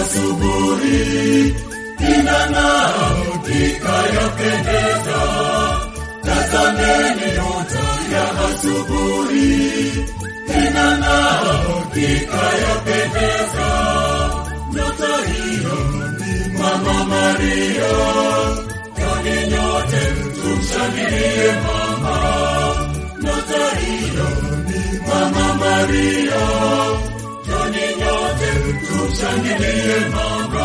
asubuhi inang'aa ikayapendeza. Tazameni nyota ya asubuhi inang'aa ikayapendeza. Nyota hiyo ni Mama Maria, kwani nyote tumshangilie mama. Nyota hiyo ni Mama Maria, kwani nyote tumshangilie mama.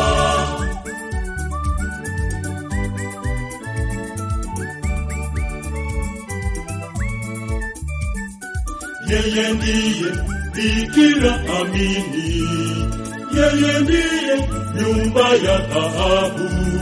Yeye ndiye Bikira amini, yeye ndiye nyumba ya dhahabu.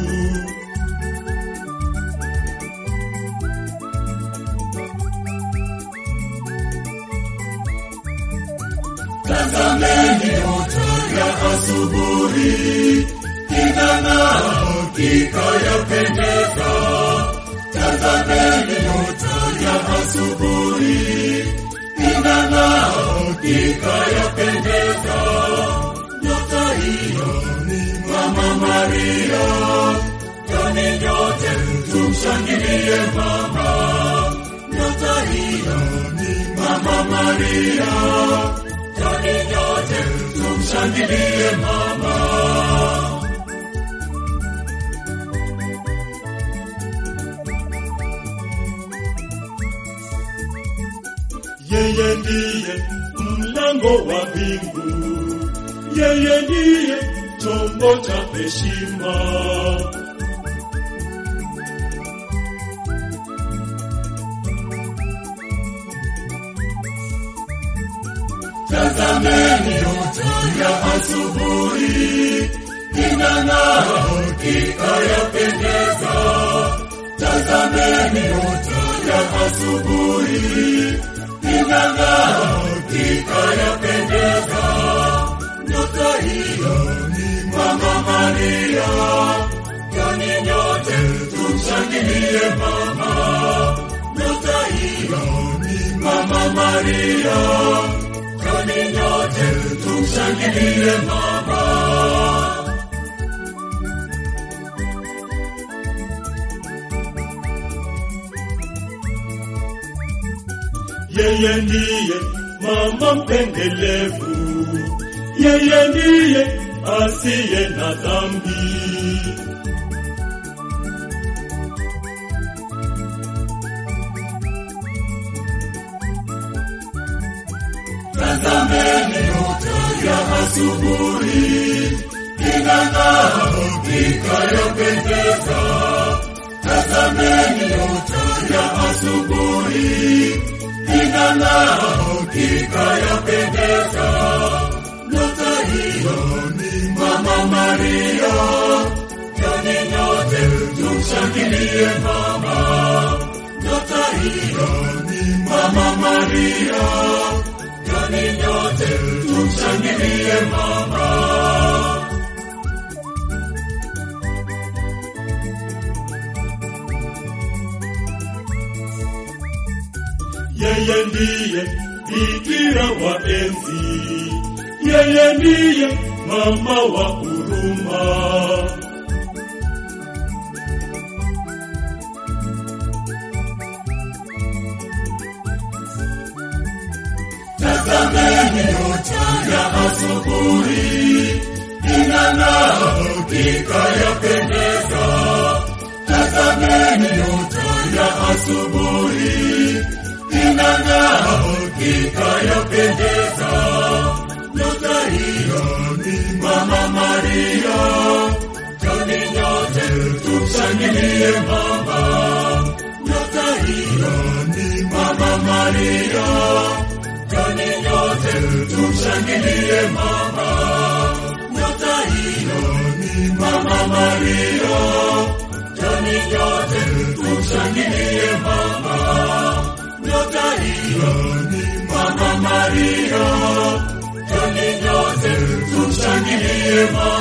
Tazameni nyota ya asubuhi inang'aa ikayapendeza. Tazameni nyota ya asubuhi inang'aa ikayapendeza. Nyota hiyo ni Mama Maria, kwani nyote tumshangilie mama. Nyota hiyo ni Mama Maria, kwani nyote tumshangilie mama. Yeye ndiye mlango wa mbingu, yeye ndiye chombo cha heshima. Tazameni nyota ya asubuhi inang'aa ikayapendeza. Tazameni nyota ya asubuhi inang'aa ikayapendeza. Nyota hiyo ni Mama Maria, kwani nyote tumshangilie mama. Nyota hiyo ni Mama Maria, kwani nyote tumshangilie mama. Yeye ndiye mama mpendelevu, yeye ndiye asiye na dhambi. Tazameni nyota ya asubuhi inang'aa ikayapendeza. Tazameni nyota ya asubuhi inang'aa ikayapendeza. Nyota hiyo ni Mama Maria, kwani nyote tumshangilie mama. Nyota hiyo ni Mama Maria, kwani nyote tumshangilie mama. Yeye ndiye Bikira wa enzi, yeye ndiye mama wa huruma. Tazameni nyota ya asubuhi inang'aa ikayapendeza. Tazameni nyota ya asubuhi inang'aa ikayapendeza. Nyota hiyo ni Mama Maria, kwani nyote tumshangilie mama. Nyota hiyo ni Mama Maria, kwani nyote tumshangilie mama. Nyota hiyo ni Mama Maria, kwani nyote tumshangilie mama. Nyota hiyo ni Mama Maria, kwani nyote tumshangilie mama.